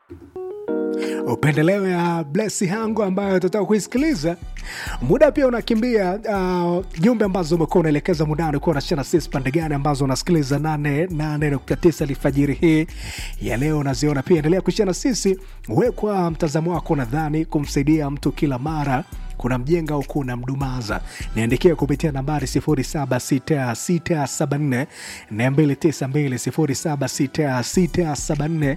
upendeleo ya blesi yangu ambayo tutaka kuisikiliza muda pia unakimbia uh, jumbe ambazo umekuwa unaelekeza mudani kuwa unashana sisi pande gani ambazo unasikiliza 89 alfajiri hii ya leo unaziona pia endelea kushana sisi we kwa mtazamo wako nadhani kumsaidia mtu kila mara kuna mjenga au kuna mdumaza niandikia kupitia nambari 076674 292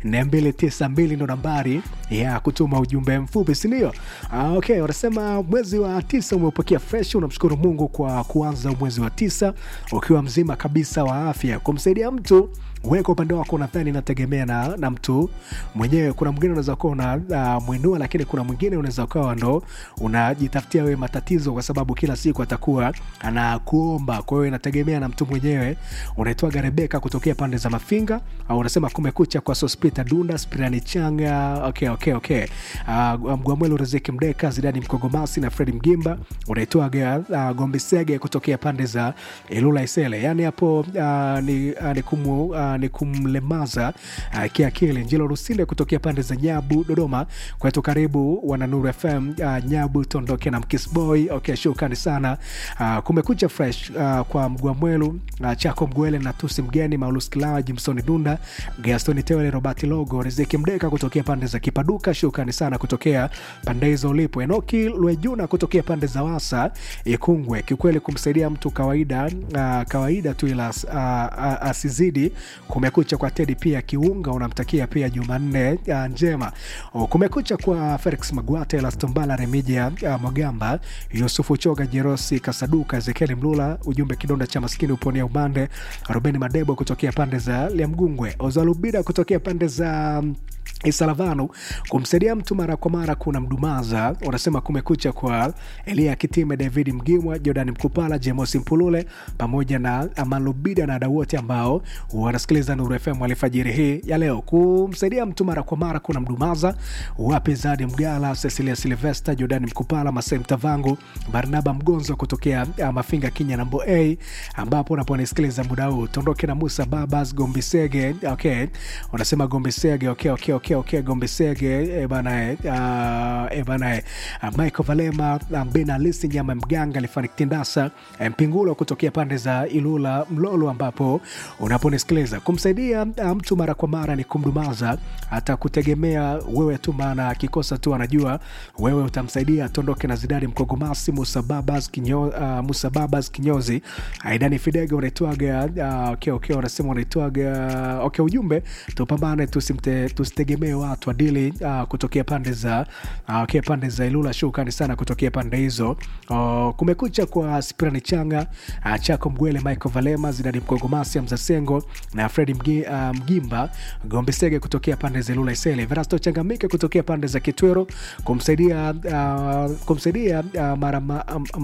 076674 ndo nambari ya kutuma ujumbe mfupi sindio ah, okay wanasema mwezi wa tisa umeupokea fresh unamshukuru mungu kwa kuanza mwezi wa tisa ukiwa mzima kabisa wa afya kumsaidia mtu weka upande wako nadhani inategemea na, na mtu mwenyewe kuna mwingine unaweza kuwa una uh, mwinua lakini kuna mwingine unaweza ukawa ndo unajitafutia wewe matatizo kwa sababu kila siku atakuwa anakuomba kwa hiyo inategemea na mtu mwenyewe unaitwaga rebeka kutokea pande za mafinga au unasema kumekucha kwa sospita dunda spirani changa okay, okay, okay. Uh, mgwamweli riziki mdeka zidani mkogomasi na fredi mgimba unaitwaga uh, gombisege kutokea pande za ilula isele yani hapo uh, ni, uh, ni kumu uh, ni kumlemaza uh, kiakili njilo rusinde kutokea pande za nyabu dodoma kwetu karibu wananuru fm uh, nyabu tondoke na mkisboy okay, shukrani sana uh, kumekucha fresh uh, kwa mgwamwelu uh, chako mgwele na tusi mgeni maulus kilawa jimsoni dunda gastoni tewele robati logo riziki mdeka kutokea pande za kipaduka shukrani sana kutokea pande hizo ulipo enoki lwejuna kutokea pande za wasa ikungwe kiukweli kumsaidia mtu kawaida uh, kawaida tu ila uh, uh, asizidi kumekucha kwa tedi pia kiunga unamtakia pia jumanne uh, njema o, kumekucha kwa felix magwate lastombala remija uh, magamba yusufu choga jerosi kasaduka ezekieli mlula ujumbe kidonda cha maskini uponia umande rubeni madebo kutokea pande za liamgungwe ozalubida kutokea pande za um, isalavanu kumsaidia mtu mara kwa mara kuna mdumaza unasema kumekucha kwa elia kitime david mgimwa jordan mkupala jemosi mpulule pamoja na amalubida na ada wote ambao wanasikiliza nuru fm alfajiri hii ya leo kumsaidia mtu mara kwa mara kuna mdumaza wapi zadi mgala cecilia silvesta jordan mkupala masai mtavangu barnaba mgonzo kutokea uh, mafinga kinya nambo a ambapo unaponisikiliza muda huu tondoke na musa babas gombisege okay unasema gombisege okay, okay, okay, okay, gombesege e bana uh, e bana uh, michael valema mbena lisi nyama mganga lifanikitindasa mpingulo kutokea pande za ilula mlolo ambapo unaponisikiliza kumsaidia uh, mtu mara kwa mara ni kumdumaza hata kutegemea wewe tu maana akikosa tu anajua wewe utamsaidia tondoke na zidani mkogomasi musa babas, kinyo, uh, musa babas kinyozi aidani fidega unaitwaga uh, okay, okay, unasema unaitwaga okay, ujumbe tupambane tusimte, tusitegemee watu adili uh, kutokea pande za uh, okay, pande za ilula shukrani sana kutokea pande hizo uh, kumekucha kwa spirani changa uh, chako mgwele michael valema zidani mkogomasi mzasengo na fredi Mgi, uh, mgimba gombesege kutokea pande za ilula isele verasto changamike kutokea pande za kitwero kumsaidia uh, kumsaidia uh, mara, ma, um,